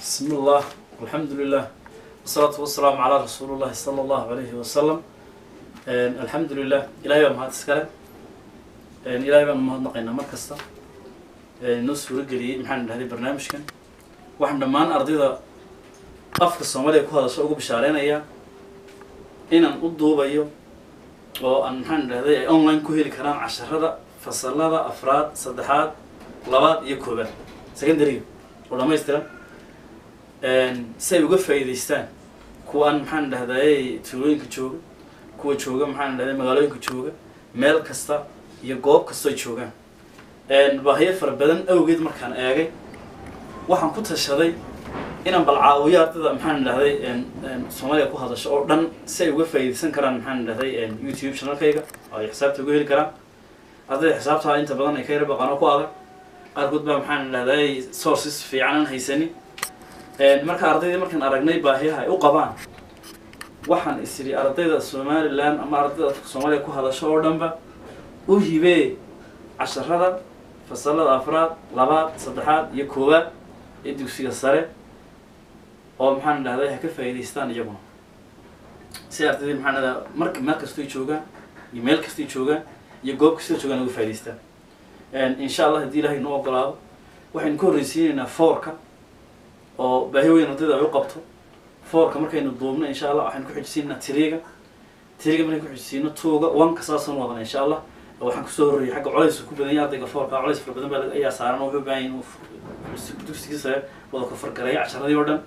بسم الله والحمد لله والصلاة والسلام على رسول الله صلى الله عليه وسلم الحمد لله إلهي بaan mahad iskale ilaahay baan umahadnaqaynaa mar kasta noo suuro geliyey maxaan dhahday barnaamijkan waxaan dhammaan ardayda afka soomaaliya ku hadasho ugu bishaareynaya inaan u duubayo oo aan maxaan dhahday ay online ku heli karaan casharada fasalada afraad saddexaad labaad iyo koobaad secondary oo dhamaystiran si ay uga faa'iidaystaan kuwa aan maxaan dhahday tuulooyinka jooga kuwa jooga maxaan dhahday magaalooyinka jooga meel kasta iyo goob kastoo ay joogaan baahiyo fara badan awgeed markaan eegay waxaan ku tashaday inaan bal caawiyo ardayda maxaan dhahday soomaaliya ku hadasho oo dhan si ay uga faa'iidaysan karaan maxaan dhahday youtube channelkayga oo ay xisaabta uga heli karaan ardayda xisaabta inta badan ay ka yara baqaan oo ku adag qaarkood baa maxaan dhahday sources fiican aan haysanin marka ardaydii markaan aragnay baahiyaha ay u qabaan waxaan is idhi ardayda somaliland ama ardayda afka soomaaliya ku hadasho oo dhanba u hibee casharada fasalada afraad labaad saddexaad iyo koowaad ee dugsiga sare oo maxaan dhahday ha ka faa'iidaystaan iyaguna si ardaydii maxaan dhahdaa marka meel kastoy joogaan iyo meel kastay joogaan iyo goob kastay joogaan uga faa'idaystaan insha allah haddii ilahay noo ogolaado waxaynu ka horreysiinaynaa foorka oo baahi weyn ardayda ay u qabto foorka markaynu duubno insha allah waxaynu ku xijisiinaa tiriga tiriga markaynu ku xijisiino tuuga wanka saasaan wadana insha allah waxaan kusoo horreeyay xagga colays ku badan yahay ardayga foorka colays fara badan baa ayaa saaran oo wuxuu u baahan yahay inuu dugsigii sare wada kofargareeyo casharadii oo dhan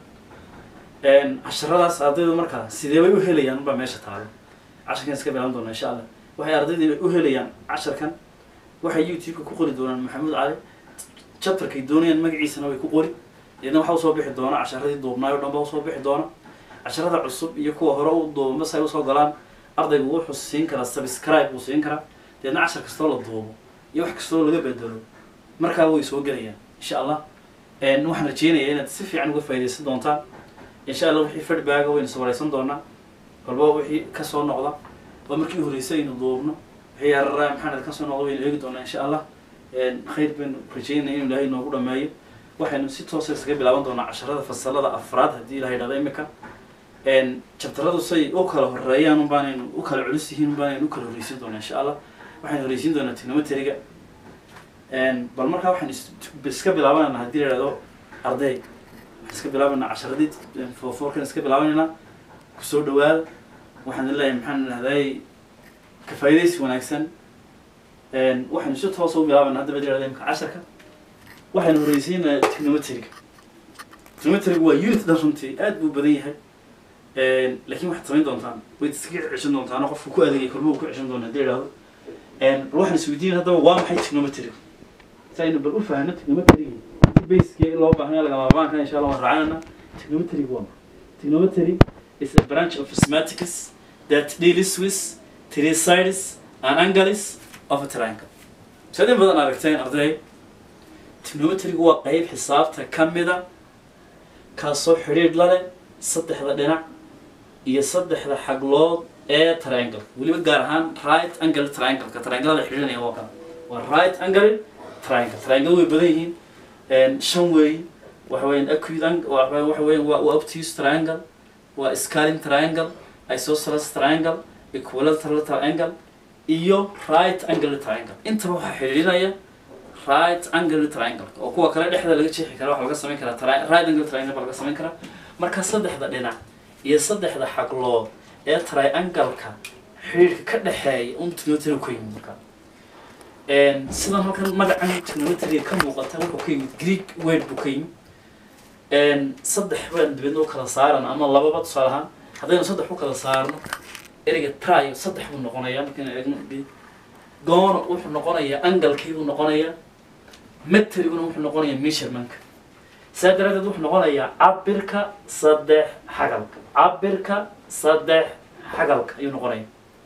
casharadaas ardaydu markaa sidee bay u helayaan baa meesha taalo casharkan iska bilan doona insha allah waxay ardaydii u helayaan casharkan waxay youtube-ka ku qori doonaan maxamuud cali chapterkay doonayaan magaciisana way ku qori deedna waxaa usoo bixi doona casharadii duubnaay o dhan ba usoo bixi doona casharada cusub iyo kuwa hore u duuba masay usoo galaan ardaygu wuxuu siin karaa subscribe buu siin karaa deedna cashar kastoo la duubo iyo wax kastoo laga bedelo markaa way soo gelayaan insha allah waxaan rajeynayaa inaad si fiican uga faaidaysan doontaan insha allah wixii feedbacka waynu sawaraysan doonaa walba wixii kasoo noqda oo markii horreysay aynu duubno wixii yarara maxaan kasoo noqda waynu eegi doonaa insha allah khayr baynu rajeynaya inu ilaahay noogu dhameeyo waxaynu si toosa iskaga bilaaban doonaa casharada fasalada afraad haddii ilaha yidhahda imika jabtaradu say u kala horeeyaan unbaanaynu u kala culus yihiin unbaanaynu u kala horreysin doonaa insha allah waxaynu horreysin doonaa trigonometriga bal markaa waxaan iska bilaabanayna haddii la yidhahdo arday waxaan iska bilaabanaa casharadii foorkan iska bilaabanayna kusoo dhawaada waxaan leeyahay maxaan idhahday ka faa'iidaysi wanaagsan waxaynu si toosa u bilaabanaa hadda ba yidhahda imika casharka waxaynu horreysiinaa trigonometriga trigonometriga waa unit dhan runtii aad buu badan yahay laakiin waxaad samayn doontaan wayd iskaga ceshan doontaan oo qofku ku adeegay kolma uu ku ceshan doona hadii idhahdo bal waxaan isweydiin haddaba waa maxay trigonometriga si aynu bal u fahanno trigonometriga baskii loo baahnaya lagamaabaanka insha allah waan raacanana trigonometriga waa trigonometry is a branch of mathematics that deals with three sides and angles of a triangle saad in badan aragteen arday trigonometriga waa qeyb xisaabta ka mida kaasoo xidhiidh la leh saddexda dhinac iyo saddexda xaglood ee triangle weliba gaar ahaan right angle triangle-ka trianglada xidhiidhanaya waa kala waa right angle triangle triangle way badan yihiin shan weey waxa weeyaan acute angle waxa weeyaan waa waa obtuse triangle waa scaling triangle isosceles triangle equilateral triangle iyo right angle triangle intaba waxaa xidhiidhinaya right angle triangle oo kuwa kale dhexda laga jeexi kara waxa laga samayn karaa right angle triangle baa laga samayn karaa marka saddexda dhinac iyo saddexda xaglood ee triangle-ka xidhiidhka ka dhexeeya un trigonometry ku yimid marka sidan halkan magacan trigonometry ka muuqata wuxuu ka yimid greek word buu ka yimid saddex baan dibadna u kala saaran ama lababa tusaale ahaan haddaynu saddex u kala saarno ereyga trio saddex buu noqonayaa markaynu eegno goono wuxuu noqonayaa angalkii buu noqonayaa metriguna wuxuu noqonayaa measurementka saa daraadeed wuxuu noqonayaa cabirka saddex xagalka cabirka saddex xagalka ayuu noqonaya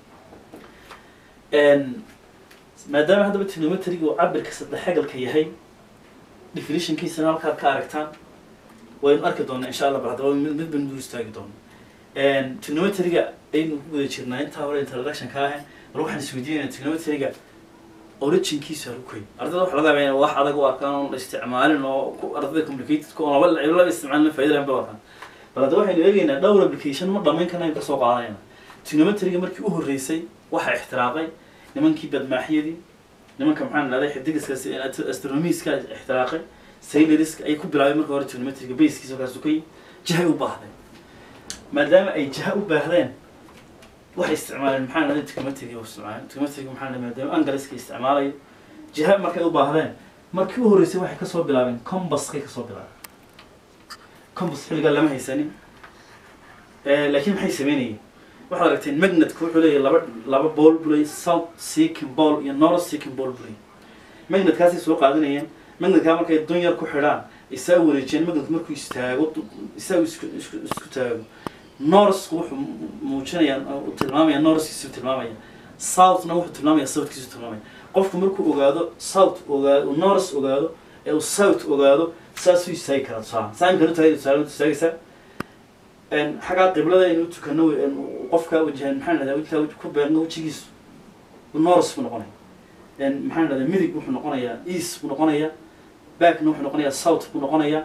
maadaama haddaba trigonometriga uu cabirka saddex xagalka yahay definitionkiisana halkaad ka aragtaan waynu arki doonaa insha allah bal haddaba mid mid baynu dul istaagi doona trigonometriga aynu ku guda jirnaa intaa hore introduction ka ahayn bal waxaan isweydiinayna trigonometriga originkiisu halukay ardayda waxa laga yaabaa inay wax adag u arkaan oon la isticmaalin oo ku ardayda complicated ku laba laba isticmaalin faa'iido lahayn bay u arkaan bal hadda waxaynu eegaynaa dhowr application ma dhamayn karnayn kasoo qaadanayna trigonometryga markii u horreysay waxaa ixtiraaqay nimankii badmaaxyadii nimanka maxaan dhahday xidigiska astronomiska ixtiraaqay sailoriska ay ku bilaabay marka hore trigonometryga baskiisa kaas ukay jahay u baahdeen maadaama ay jaha u baahdeen waxay isticmaaleen maxaa dhahday trigonometryga u isticmaaleen trigonometryga maxaa dhahday maadaama angaliska isticmaalayo jaha markay u baahdeen markii u horreysay waxay kasoo bilaabeen combaskay kasoo bilaabeen combas xilligaa lama haysanin laakiin maxay sameynayeen waxaad aragteen magnetka wuxuu leeyahay laba laba bool buu leeyahay south seeking ball iyo north seeking ball buu leeyahay magnetkaasay soo qaadanayeen magnetkaa markay dun yar ku xidhaan isaa wareejiyeen magnetku markuu istaago isaa isku isku isku taago northku wuxuu muujinayaa uu tilmaamaya northkiisu tilmaamaya southna wuxuu tilmaamaya southkiisu tilmaamaya qofku markuu ogaado south ogaado north ogaado ee uu south ogaado saasuu istaagi karaa tusaale saa imkanu tahay tusaale istaagaysaa xaggaa qiblada inuu tukano qofka wajahan maxaan dhahdaa intaa ku beerno wejigiisu north buu noqonaya maxaan dhahdaa midig wuxuu noqonayaa east buu noqonayaa backna wuxuu noqonayaa south buu noqonayaa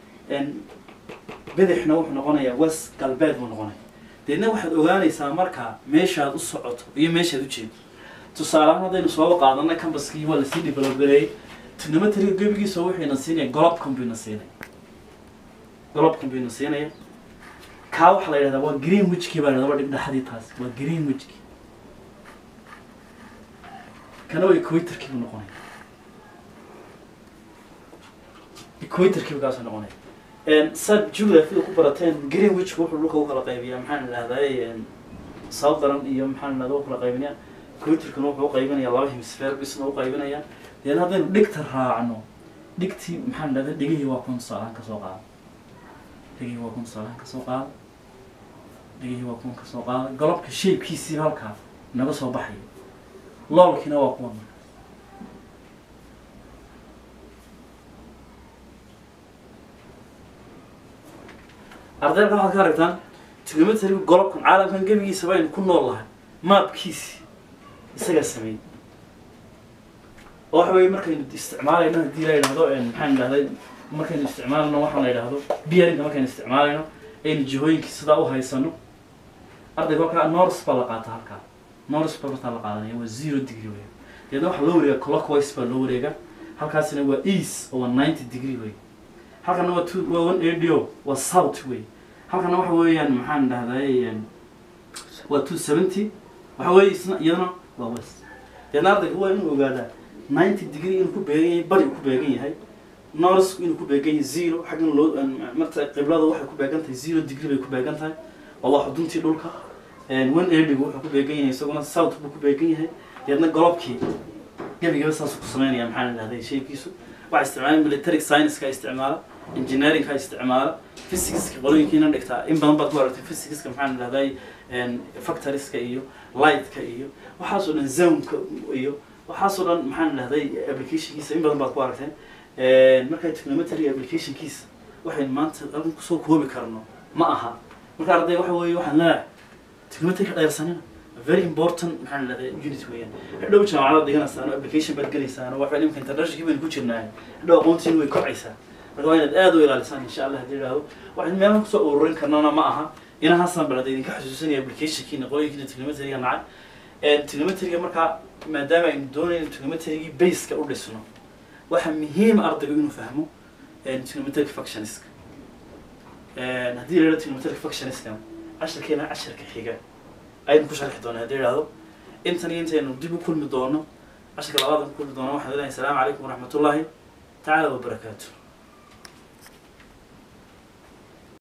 bidixna wuxuu noqonayaa west galbeed buu noqonaya deedna waxaad ogaanaysaa markaa meeshaad u socoto iyo meeshaad u jeedo tusaaleahaan haddaynu sooba qaadanay cambaskii waa lasii developgareeyey trigonometriga gebigiisa wuxuyna siinaya golobkan buyna siinaya golobkan buyna siinaya kaa waxaa la yidhahdaa waa green wigkii baa la dhib dhexdii taas waa green wigki kana waa equatorkii buu noqonaya equatorkii buu kaasoo noqonaya saad geographyda ku barateen green wigku wuxuu dhulka u kala qaybiyaa maxaan idhahdaa southern iyo maxaan idhahdaa u kala qaybinaya equatorkana wuxuu u qaybinaya laba hemisphare bisna u qaybinaya deen haddaynu dhigta raacno dhigtii maxaan idhahdaa dhigihii waa kun tusaalahaan kasoo qaada dhigihii waa kun tusaalahaan kasoo qaada dhigihii waa kuwan kasoo qaada galobka shaybkiisiiba halkaa naga soo baxaya loolkiina waa kuwan ardayda waxaad ka aragtaan trigonometry golobkan caalamkan gebigiisa baynu ku nool lahay maabkiisi isagaa sameeyey oo waxa weye markaynu isticmaalayno haddii la yidhahdo maxaan idhahday markaynu isticmaalayno waxaan la yidhahdo bearinga markaynu isticmaalayno aynu jihooyinkii sidaa u haysano ardayga halkaa north baa la qaata halkaa north baa martaa la qaadanaya waa zero degree wey deedna waxaa loo wareega clockwise baa loo wareega halkaasina waa east oo waa ninety degree wey halkana waa two waa one radio waa south wey halkana waxa weeyaan maxaan dhahday waa two seventy waxa weeye isna iyadana waa west deedna ardayga waa inuu ogaadaa ninety degree inuu ku beegan yahay bari uu ku beegan yahay north inuu ku beegan yahay zero xaggan loo marta qiblada waxay ku beegan tahay zero degree bay ku beegan tahay waa waa xuduntii dhulka one edigu wuxuu ku beegan yahay isaguna south buu ku beegan yahay deedna golobkii gebigaba saasuu ku sameynaya maxaan idhahday shaybkiisu waxaa isticmaala military science-ka isticmaala engineering-ka isticmaala physicska qolooyinkiina dhigtaa in badan baad ku aragtay physicska maxaan idhahday factoriska iyo lightka iyo waxaasoo dhan zonka iyo waxaasoo dhan maxaan idhahday applicationkiisa in badan baad ku aragteen marka trigonometry applicationkiisa waxaynu maanta halkan kusoo koobi karno ma aha marka arday waxa weeye waxaan leeyahay trigonometry ka dheersanina very important maxaan idhahday unit weeyaan hadhow jaamacadaad dhiganaysaan application baad gelaysaan waxa imika internationalkii baynu ku jirnaa hadhow aqoontiin way kocaysaa marka waa inaad aad u ilaalisaan insha allah haddii idhahdo waxaynu meelaha kusoo ururin karnana ma aha inahaasaan balada idinka xasuusanaya applicationkiina qolooyinkiina trigonometryga nacay trigonometryga markaa maadaama aynu doonayno trigonometrygii baseka u dhisno waxaa muhiim ardaygu inuu fahmo trigonometric functionska haddii la yidhahdo trigonometric functionska casharkeena casharka xiga aynu ku sharxi doona haddii idhahdo intan iyo intaynu dib u kulmi doono casharka labaad ku kulmi doono waxaan leedahay asalaamu calaykum waraxmatullaahi tacaala wabarakaatu